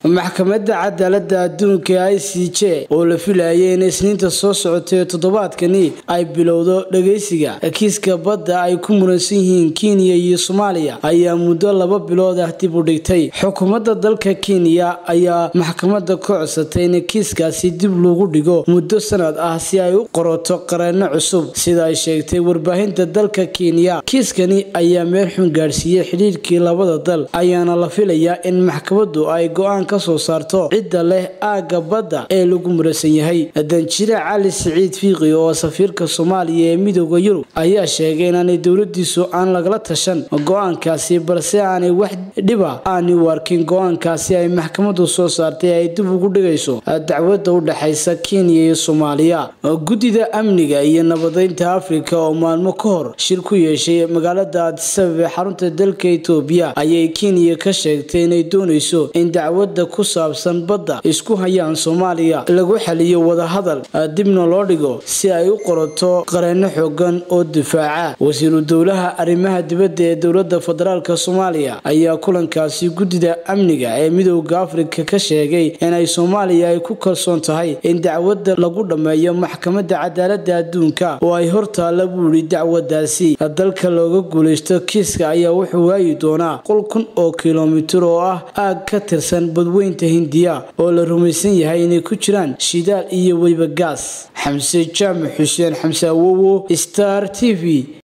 maxkamadda cadaaladda adduunka i c j oo la filayay in isniinta soo socotay toddobaadkani ay bilowdo dhageysiga kiiska badda ay ku muransan yihiin kenya iyo soomaaliya ayaa muddo laba bilood ah dib u dhigtay xukuumadda dalka kenya ayaa maxkamadda ka codsatay in kiiskaasi dib lagu dhigo muddo sanad ah si ay u qorato qareenno cusub sida ay sheegtay warbaahinta dalka kenya kiiskani ayaa meel xun gaadhsiiyey xidhiirkii labada dal ayaana la filayaa in maxkamaddu ay go-aan kasoo saarto cidda leh aagga badda ee lagu murasan yahay danjire cali siciid fiiqi oo safiirka soomaaliya ee midooda yurub ayaa sheegay inaanay dowladiisu aan lagala tashan go-aankaasi balse aanay wax dhiba aanay u arkin go-aankaasi ay maxkamaddu soo saartay ay dib ugu dhigayso dacwadda u dhexaysa kenya iyo soomaaliya guddida amniga iyo nabadeynta afrika oo maalmo ka hor shir ku yeeshay magaalada adisabab ee xarunta dalka etoobiya ayay kenya ka sheegtay inay doonayso in dacwadda ku saabsan badda isku hayaan soomaaliya lagu xaliyo wadahadal dibna loo dhigo si ay u qorato qareenno xoogan oo difaaca wasiiru dowlaha arrimaha dibadda ee dowladda federaalk soomaaliya ayaa kulankaasi guddida amniga ee midooda afrika ka sheegay inay soomaaliya ay ku kalsoon tahay in dacwadda lagu dhammeeyo maxkamadda cadaaladda adduunka oo ay hortaalla buu yidhi dacwadaasi dalka looga guulaysto kiiska ayaa wuxuu waayi doonaa qol kun oo kilomitir oo ah aag ka tirsan badweynta hindiya oo la rumaysan yahay inay ku jiraan shidaal iyo weliba gaas xamse jaamac xuseen xamse awowo star t v